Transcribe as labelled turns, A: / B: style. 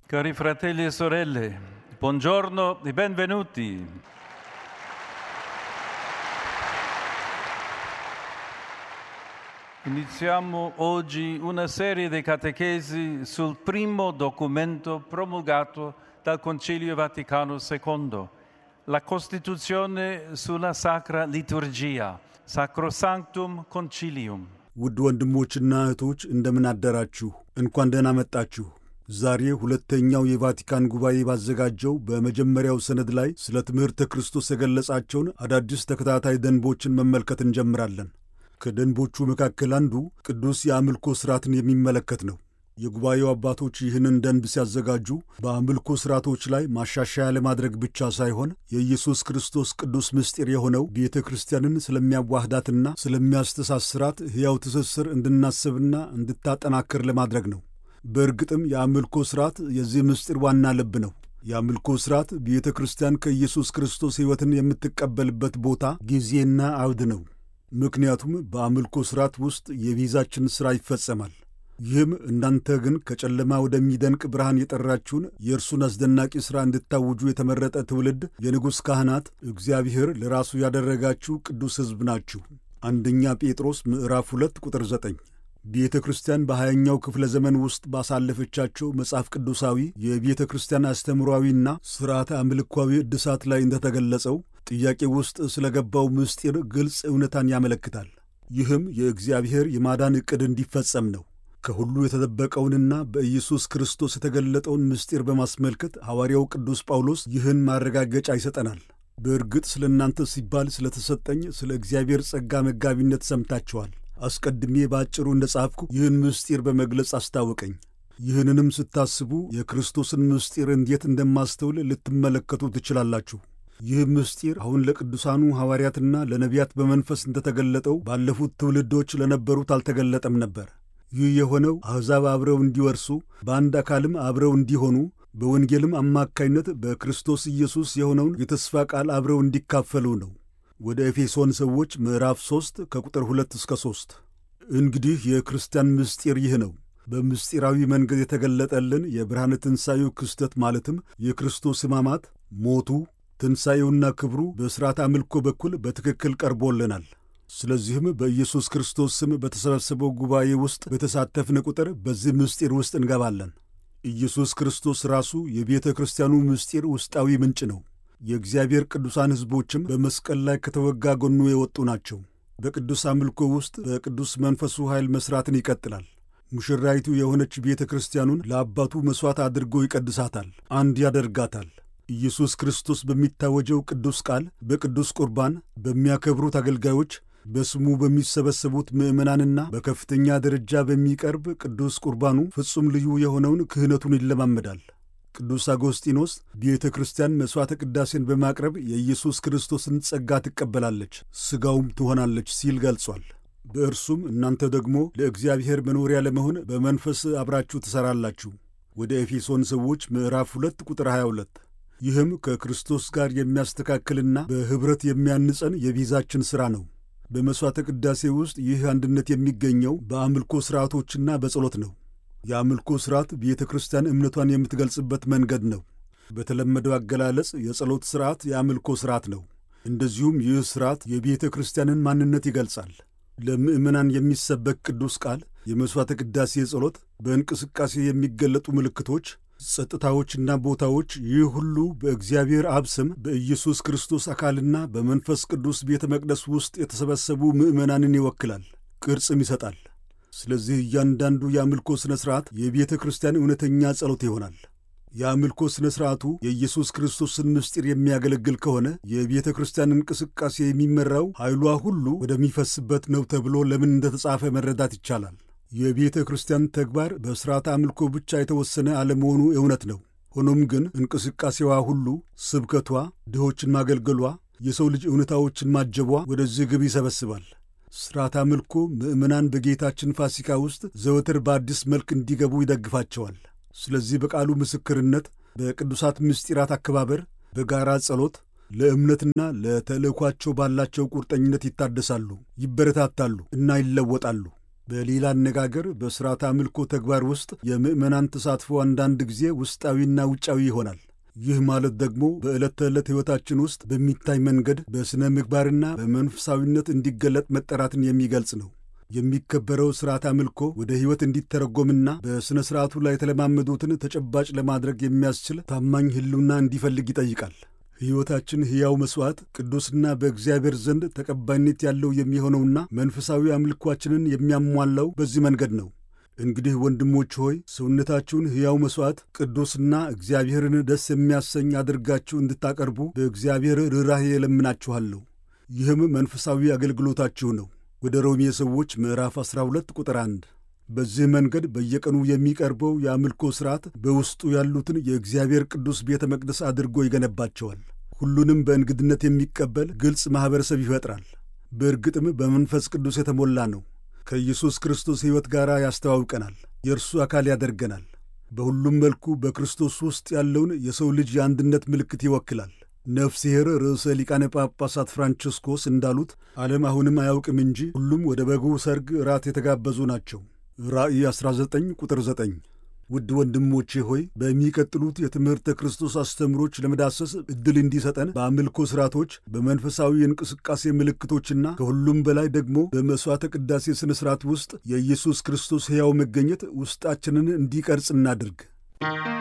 A: Cari fratelli e sorelle, buongiorno e benvenuti. Iniziamo oggi una serie di catechesi sul primo documento promulgato dal Concilio Vaticano II, la Costituzione sulla Sacra Liturgia, Sacrosanctum Concilium.
B: ውድ ወንድሞችና እህቶች እንደምን አደራችሁ፣ እንኳን ደህና መጣችሁ። ዛሬ ሁለተኛው የቫቲካን ጉባኤ ባዘጋጀው በመጀመሪያው ሰነድ ላይ ስለ ትምህርተ ክርስቶስ የገለጻቸውን አዳዲስ ተከታታይ ደንቦችን መመልከት እንጀምራለን። ከደንቦቹ መካከል አንዱ ቅዱስ የአምልኮ ሥርዓትን የሚመለከት ነው። የጉባኤው አባቶች ይህንን ደንብ ሲያዘጋጁ በአምልኮ ሥርዓቶች ላይ ማሻሻያ ለማድረግ ብቻ ሳይሆን የኢየሱስ ክርስቶስ ቅዱስ ምስጢር የሆነው ቤተ ክርስቲያንን ስለሚያዋህዳትና ስለሚያስተሳስራት ሕያው ትስስር እንድናስብና እንድታጠናክር ለማድረግ ነው። በእርግጥም የአምልኮ ሥርዓት የዚህ ምስጢር ዋና ልብ ነው። የአምልኮ ሥርዓት ቤተ ክርስቲያን ከኢየሱስ ክርስቶስ ሕይወትን የምትቀበልበት ቦታ፣ ጊዜና አውድ ነው። ምክንያቱም በአምልኮ ሥርዓት ውስጥ የቤዛችን ሥራ ይፈጸማል። ይህም እናንተ ግን ከጨለማ ወደሚደንቅ ብርሃን የጠራችሁን የእርሱን አስደናቂ ሥራ እንድታውጁ የተመረጠ ትውልድ፣ የንጉሥ ካህናት፣ እግዚአብሔር ለራሱ ያደረጋችሁ ቅዱስ ሕዝብ ናችሁ። አንደኛ ጴጥሮስ ምዕራፍ ሁለት ቁጥር ዘጠኝ ቤተ ክርስቲያን በሀያኛው ክፍለ ዘመን ውስጥ ባሳለፈቻቸው መጽሐፍ ቅዱሳዊ የቤተ ክርስቲያን አስተምሯዊና ሥርዓተ አምልኳዊ እድሳት ላይ እንደተገለጸው ጥያቄ ውስጥ ስለ ገባው ምስጢር ግልጽ እውነታን ያመለክታል። ይህም የእግዚአብሔር የማዳን ዕቅድ እንዲፈጸም ነው። ከሁሉ የተደበቀውንና በኢየሱስ ክርስቶስ የተገለጠውን ምስጢር በማስመልከት ሐዋርያው ቅዱስ ጳውሎስ ይህን ማረጋገጫ ይሰጠናል። በእርግጥ ስለ እናንተ ሲባል ስለተሰጠኝ ስለ እግዚአብሔር ጸጋ መጋቢነት ሰምታችኋል። አስቀድሜ በአጭሩ እንደ ጻፍኩ ይህን ምስጢር በመግለጽ አስታወቀኝ። ይህንንም ስታስቡ የክርስቶስን ምስጢር እንዴት እንደማስተውል ልትመለከቱ ትችላላችሁ። ይህ ምስጢር አሁን ለቅዱሳኑ ሐዋርያትና ለነቢያት በመንፈስ እንደተገለጠው ባለፉት ትውልዶች ለነበሩት አልተገለጠም ነበር። ይህ የሆነው አሕዛብ አብረው እንዲወርሱ በአንድ አካልም አብረው እንዲሆኑ በወንጌልም አማካይነት በክርስቶስ ኢየሱስ የሆነውን የተስፋ ቃል አብረው እንዲካፈሉ ነው። ወደ ኤፌሶን ሰዎች ምዕራፍ 3 ከቁጥር 2 እስከ 3። እንግዲህ የክርስቲያን ምስጢር ይህ ነው። በምስጢራዊ መንገድ የተገለጠልን የብርሃነ ትንሣኤው ክስተት ማለትም የክርስቶስ ሕማማት፣ ሞቱ፣ ትንሣኤውና ክብሩ በሥርዓት አምልኮ በኩል በትክክል ቀርቦልናል። ስለዚህም በኢየሱስ ክርስቶስ ስም በተሰበሰበው ጉባኤ ውስጥ በተሳተፍን ቁጥር በዚህ ምስጢር ውስጥ እንገባለን። ኢየሱስ ክርስቶስ ራሱ የቤተ ክርስቲያኑ ምስጢር ውስጣዊ ምንጭ ነው። የእግዚአብሔር ቅዱሳን ሕዝቦችም በመስቀል ላይ ከተወጋ ጎኑ የወጡ ናቸው። በቅዱስ አምልኮ ውስጥ በቅዱስ መንፈሱ ኃይል መሥራትን ይቀጥላል። ሙሽራይቱ የሆነች ቤተ ክርስቲያኑን ለአባቱ መሥዋዕት አድርጎ ይቀድሳታል፣ አንድ ያደርጋታል። ኢየሱስ ክርስቶስ በሚታወጀው ቅዱስ ቃል፣ በቅዱስ ቁርባን፣ በሚያከብሩት አገልጋዮች በስሙ በሚሰበሰቡት ምዕመናንና በከፍተኛ ደረጃ በሚቀርብ ቅዱስ ቁርባኑ ፍጹም ልዩ የሆነውን ክህነቱን ይለማመዳል። ቅዱስ አጎስጢኖስ ቤተ ክርስቲያን መሥዋዕተ ቅዳሴን በማቅረብ የኢየሱስ ክርስቶስን ጸጋ ትቀበላለች፣ ሥጋውም ትሆናለች ሲል ገልጿል። በእርሱም እናንተ ደግሞ ለእግዚአብሔር መኖሪያ ለመሆን በመንፈስ አብራችሁ ትሠራላችሁ። ወደ ኤፌሶን ሰዎች ምዕራፍ 2 ቁጥር 22 ይህም ከክርስቶስ ጋር የሚያስተካክልና በኅብረት የሚያንጸን የቤዛችን ሥራ ነው። በመሥዋዕተ ቅዳሴ ውስጥ ይህ አንድነት የሚገኘው በአምልኮ ሥርዓቶችና በጸሎት ነው። የአምልኮ ሥርዓት ቤተ ክርስቲያን እምነቷን የምትገልጽበት መንገድ ነው። በተለመደው አገላለጽ የጸሎት ሥርዓት የአምልኮ ሥርዓት ነው። እንደዚሁም ይህ ሥርዓት የቤተ ክርስቲያንን ማንነት ይገልጻል። ለምዕመናን የሚሰበክ ቅዱስ ቃል፣ የመሥዋዕተ ቅዳሴ ጸሎት፣ በእንቅስቃሴ የሚገለጡ ምልክቶች ጸጥታዎችና ቦታዎች፣ ይህ ሁሉ በእግዚአብሔር አብ ስም በኢየሱስ ክርስቶስ አካልና በመንፈስ ቅዱስ ቤተ መቅደስ ውስጥ የተሰበሰቡ ምዕመናንን ይወክላል፣ ቅርጽም ይሰጣል። ስለዚህ እያንዳንዱ የአምልኮ ሥነ ሥርዓት የቤተ ክርስቲያን እውነተኛ ጸሎት ይሆናል። የአምልኮ ሥነ ሥርዓቱ የኢየሱስ ክርስቶስን ምስጢር የሚያገለግል ከሆነ የቤተ ክርስቲያን እንቅስቃሴ የሚመራው ኃይሏ ሁሉ ወደሚፈስበት ነው ተብሎ ለምን እንደተጻፈ መረዳት ይቻላል። የቤተ ክርስቲያን ተግባር በሥርዓተ አምልኮ ብቻ የተወሰነ አለመሆኑ እውነት ነው። ሆኖም ግን እንቅስቃሴዋ ሁሉ፣ ስብከቷ፣ ድሆችን ማገልገሏ፣ የሰው ልጅ እውነታዎችን ማጀቧ ወደዚህ ግብ ይሰበስባል። ሥርዓተ አምልኮ ምዕመናን በጌታችን ፋሲካ ውስጥ ዘወትር በአዲስ መልክ እንዲገቡ ይደግፋቸዋል። ስለዚህ በቃሉ ምስክርነት፣ በቅዱሳት ምስጢራት አከባበር፣ በጋራ ጸሎት ለእምነትና ለተልእኳቸው ባላቸው ቁርጠኝነት ይታደሳሉ፣ ይበረታታሉ እና ይለወጣሉ። በሌላ አነጋገር በሥርዓተ አምልኮ ተግባር ውስጥ የምዕመናን ተሳትፎ አንዳንድ ጊዜ ውስጣዊና ውጫዊ ይሆናል። ይህ ማለት ደግሞ በዕለት ተዕለት ሕይወታችን ውስጥ በሚታይ መንገድ በሥነ ምግባርና በመንፈሳዊነት እንዲገለጥ መጠራትን የሚገልጽ ነው። የሚከበረው ሥርዓት አምልኮ ወደ ሕይወት እንዲተረጎምና በሥነ ሥርዓቱ ላይ የተለማመዱትን ተጨባጭ ለማድረግ የሚያስችል ታማኝ ሕልውና እንዲፈልግ ይጠይቃል። ሕይወታችን ሕያው መሥዋዕት፣ ቅዱስና በእግዚአብሔር ዘንድ ተቀባይነት ያለው የሚሆነውና መንፈሳዊ አምልኳችንን የሚያሟላው በዚህ መንገድ ነው። እንግዲህ ወንድሞች ሆይ ሰውነታችሁን ሕያው መሥዋዕት፣ ቅዱስና እግዚአብሔርን ደስ የሚያሰኝ አድርጋችሁ እንድታቀርቡ በእግዚአብሔር ርኅራኄ እለምናችኋለሁ። ይህም መንፈሳዊ አገልግሎታችሁ ነው። ወደ ሮሜ ሰዎች ምዕራፍ 12 ቁጥር 1። በዚህ መንገድ በየቀኑ የሚቀርበው የአምልኮ ሥርዓት በውስጡ ያሉትን የእግዚአብሔር ቅዱስ ቤተ መቅደስ አድርጎ ይገነባቸዋል። ሁሉንም በእንግድነት የሚቀበል ግልጽ ማኅበረሰብ ይፈጥራል። በእርግጥም በመንፈስ ቅዱስ የተሞላ ነው። ከኢየሱስ ክርስቶስ ሕይወት ጋር ያስተዋውቀናል፣ የእርሱ አካል ያደርገናል። በሁሉም መልኩ በክርስቶስ ውስጥ ያለውን የሰው ልጅ የአንድነት ምልክት ይወክላል። ነፍስሔር ርዕሰ ሊቃነ ጳጳሳት ፍራንቺስኮስ እንዳሉት ዓለም አሁንም አያውቅም እንጂ ሁሉም ወደ በጉ ሰርግ ራት የተጋበዙ ናቸው። ራእይ 19 ቁጥር 9። ውድ ወንድሞቼ ሆይ በሚቀጥሉት የትምህርተ ክርስቶስ አስተምሮች ለመዳሰስ ዕድል እንዲሰጠን በአምልኮ ሥርዓቶች፣ በመንፈሳዊ የእንቅስቃሴ ምልክቶችና ከሁሉም በላይ ደግሞ በመሥዋዕተ ቅዳሴ ሥነ ሥርዓት ውስጥ የኢየሱስ ክርስቶስ ሕያው መገኘት ውስጣችንን እንዲቀርጽ እናድርግ።